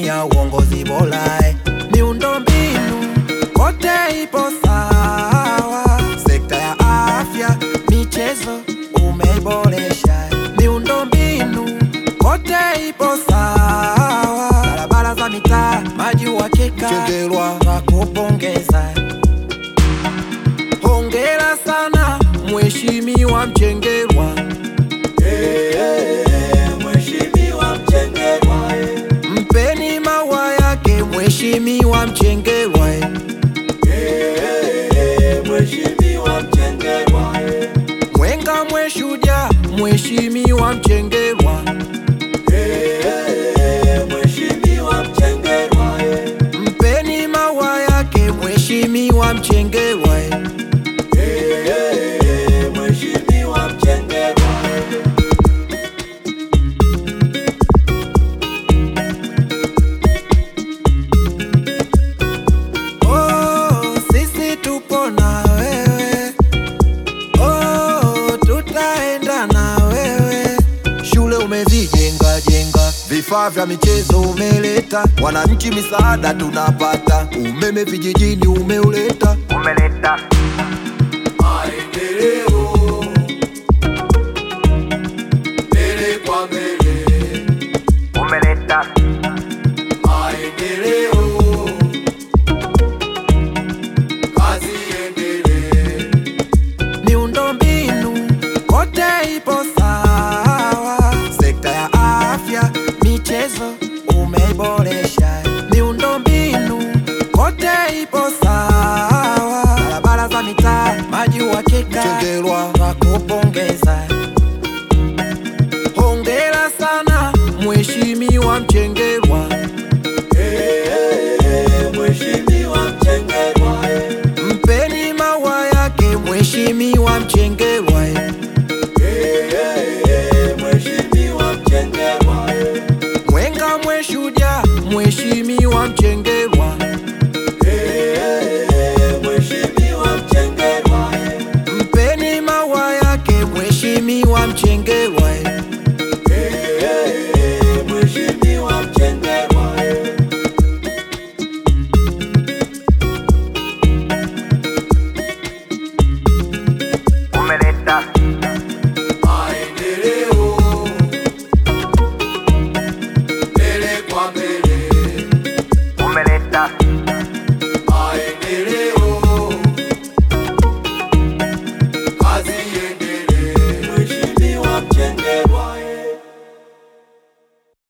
Samia uongozi bora, eh. miundombinu kote ipo sawa, sekta ya afya, michezo umeboresha, eh. miundombinu kote ipo sawa, barabara za mitaa, maji uhakika, Chengerwa twakupongeza, eh. hongera sana Mheshimiwa Mchengerwa. Mheshimiwa Mchengerwa, eh. Mpeni maua yake Mheshimiwa Mchengerwa eh. Eh, Mheshimiwa Mchengerwa, eh. Mwenga mweshuja Mheshimiwa Mchengerwa Eh, Mheshimiwa Mchengerwa, eh. Mpeni maua yake Mheshimiwa Mchengerwa eh. Eh, Mheshimiwa Mchengerwa, eh. Oh, sisi tupo na wewe oh, tutaenda na wewe. Shule umezijenga jenga, vifaa vya michezo umeleta, wananchi misaada tunapata, umeme vijijini umeuleta, umeleta Maendeleo mbele kwa mbele, umeleta maendeleo kazi iendelee. miundombinu kote ipo sawa, sekta ya afya, michezo umeboresha, miundombinu kote ipo sawa, barabara za mitaa, maji uhakika, Chengerwa twakupongeza, hongera sana Mheshimiwa Mchengerwa. Eh, Mheshimiwa Mchengerwa, eh. Mpeni maua yake Mheshimiwa Mchengerwa eh. Eh, Mheshimiwa Mchengerwa, eh. Mwenga mweshuja Mheshimiwa Mchengerwa